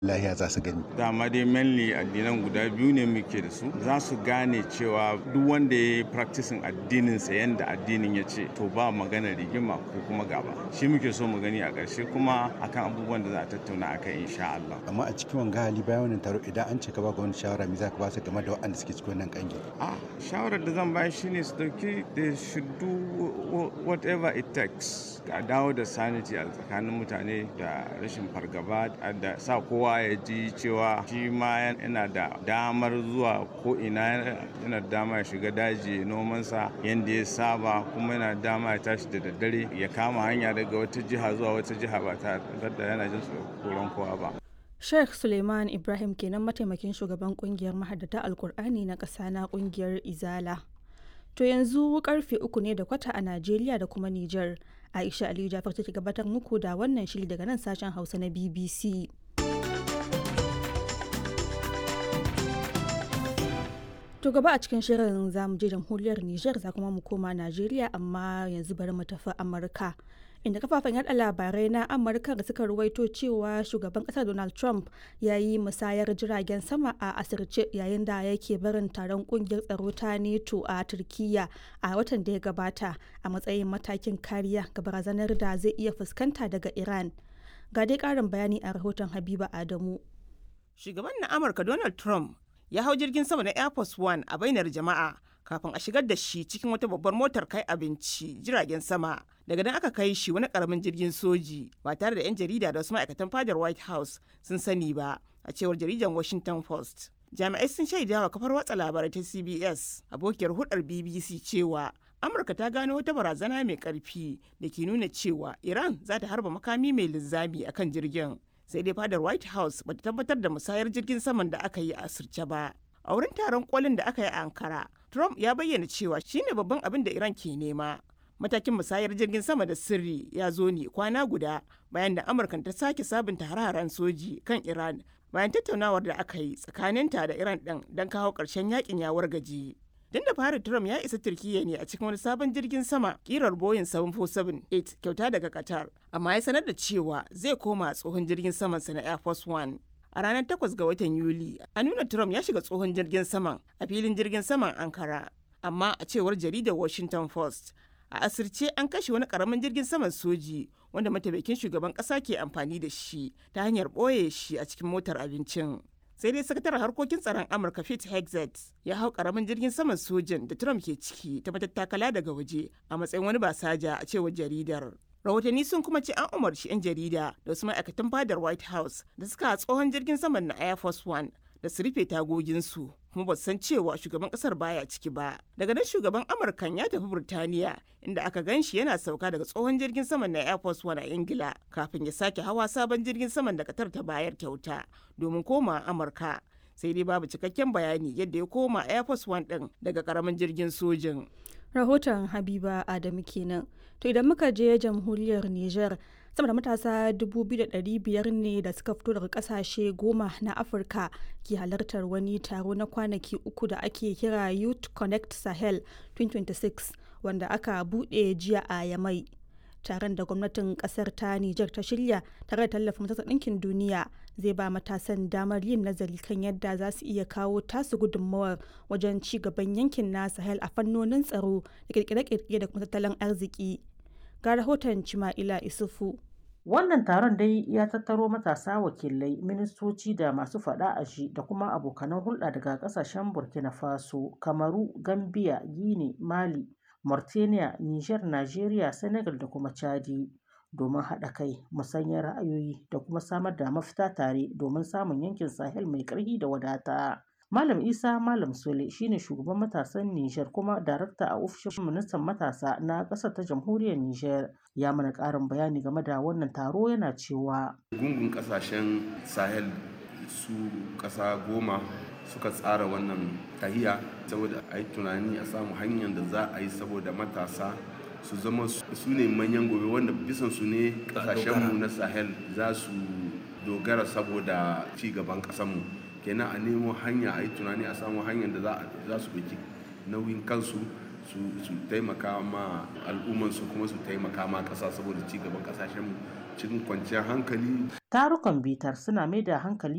lahiya za su gani. dama dai mainly addinan guda biyu ne muke da su za su gane cewa duk wanda ya yi practicing addininsa yadda addinin ya ce to ba magana rigima ko kuma gaba shi muke so mu gani a ƙarshe kuma akan abubuwan da za a tattauna akan insha Allah amma a cikin wanga hali bayan wannan taro idan an ce ka ba wani shawara me za ka ba su game da waɗanda suke cikin wannan kangi a shawarar da zan bayar shine su dauki they should do whatever it takes a dawo da sanity a tsakanin mutane da rashin fargaba da sa kowa ya ji cewa shi ma yana da damar zuwa ko ina yana da dama ya shiga daji nomansa yadda ya saba kuma yana da dama ya tashi da daddare ya kama hanya daga wata jiha zuwa wata jiha ba tare da yana jin tsoron kowa ba Sheikh Suleiman Ibrahim kenan mataimakin shugaban kungiyar mahaddata Alkur'ani na ƙasa na kungiyar Izala. To yanzu karfe uku ne da kwata a Najeriya da kuma Nijar. Aisha Aliyu Jafar take gabatar muku da wannan shiri daga nan sashen Hausa na BBC. To gaba a cikin shirin za mu je jamhuriyar Nijar za kuma mu koma Najeriya amma yanzu bari mu tafi Amurka. Inda kafafen yada labarai na Amurka da suka ruwaito cewa shugaban kasar Donald Trump ya yi musayar jiragen sama a asirce yayin da yake barin taron kungiyar tsaro ta NATO a Turkiyya a watan da ya gabata a matsayin matakin kariya ga barazanar da zai iya fuskanta daga Iran. Ga dai karin bayani a rahoton Habiba Adamu. Shugaban na Amurka Donald Trump ya hau jirgin sama na Air Force One a bainar jama'a kafin a shigar da shi cikin wata babbar motar kai abinci jiragen sama. Daga nan aka kai shi wani karamin jirgin soji ba tare da 'yan jarida da wasu ma'aikatan fadar White House sun sani ba a cewar jaridar Washington Post. Jami'ai sun shaida wa kafar watsa labarai ta CBS abokiyar hudar BBC cewa Amurka ta gano wata barazana mai karfi da ke nuna cewa Iran za ta harba makami mai linzami akan jirgin. sai dai fadar white house bata tabbatar da musayar jirgin saman da aka yi a asirce ba a wurin taron kolin da aka yi a ankara trump ya bayyana cewa shine babban abin da iran ke nema matakin musayar jirgin sama da sirri ya zo ne kwana guda bayan da amurka ta sake sabunta hare-haren soji kan iran bayan tattaunawar da aka yi tsakaninta da iran din don kawo ƙarshen yakin ya wargaje Tun da fari Trump ya isa Turkiyya ne a cikin wani sabon jirgin sama kirar Boeing 747-8 kyauta daga Qatar, amma ya sanar da cewa zai koma tsohon jirgin samansa na Air Force One. A ranar 8 ga watan Yuli, a nuna Trump ya shiga tsohon jirgin saman a filin jirgin saman Ankara. Amma a cewar jaridar Washington Post, a asirce an kashe wani karamin jirgin saman soji wanda mataimakin shugaban kasa ke amfani da shi ta hanyar ɓoye shi a cikin motar abincin. sai dai sakataren harkokin tsaron amurka pete hexet ya hau karamin jirgin saman sojin da trump ke ciki ta matattakala daga waje a matsayin wani basaja a cewar jaridar rahotanni sun kuma ce an umarci 'yan jarida da wasu ma'aikatan fadar white house da suka tsohon jirgin saman na air force one da su rufe tagoginsu kuma ba san cewa shugaban kasar baya ciki ba daga nan shugaban amurkan ya tafi burtaniya inda aka gan shi yana sauka daga tsohon jirgin saman na air force one a ingila kafin ya sake hawa sabon jirgin saman da katar ta bayar kyauta domin koma amurka sai dai babu cikakken bayani yadda ya koma air force one din daga karamin jirgin sojin rahoton habiba adamu kenan to idan muka je jamhuriyar niger sama da matasa 2,500 ne da suka fito daga kasashe goma na afirka ke halartar wani taro na kwanaki uku da ake kira youth connect sahel 2026 wanda aka buɗe jiya a yamai taron da gwamnatin kasar ta niger ta shirya tare da tallafin majalisar ɗinkin duniya zai ba matasan damar yin nazari kan yadda za su iya kawo tasu gudunmawar wajen ci gaban yankin na sahel a fannonin tsaro da kirkire-kirkire da kuma tattalin arziki ga rahoton Cima'ila Isufu. Wannan taron dai ya tattaro matasa wakilai, ministoci da masu faɗa a shi da kuma abokanan hulɗa daga ƙasashen Burkina Faso, Kamaru, Gambia, Guinea, Mali, Mauritania, Niger, Nigeria, Senegal da kuma Chadi. Domin haɗa kai, musanyar ra'ayoyi da kuma samar da mafita tare domin samun yankin Sahel mai ƙarfi da wadata. Malam Isa Malam Sule shine shugaban matasan Nijar kuma darakta a ofishin ministan matasa na ƙasar ta jamhuriyar Nijar ya mana ƙarin bayani game da wannan taro yana cewa. Gungun ƙasashen Sahel su ƙasa goma suka tsara wannan tahiya saboda a yi tunani a samu hanyar da za a yi saboda matasa su zama su ne manyan gobe wanda bisan su ne ƙasashenmu na Sahel za su dogara saboda ci gaban ƙasarmu. kenan a nemo hanya a yi tunani a samu hanyar da za su ɗauki nauyin kansu su taimaka ma al'ummansu kuma su taimaka ma ƙasa saboda ci gaban ƙasashen cikin kwanciyar hankali. Tarukan bitar suna mai da hankali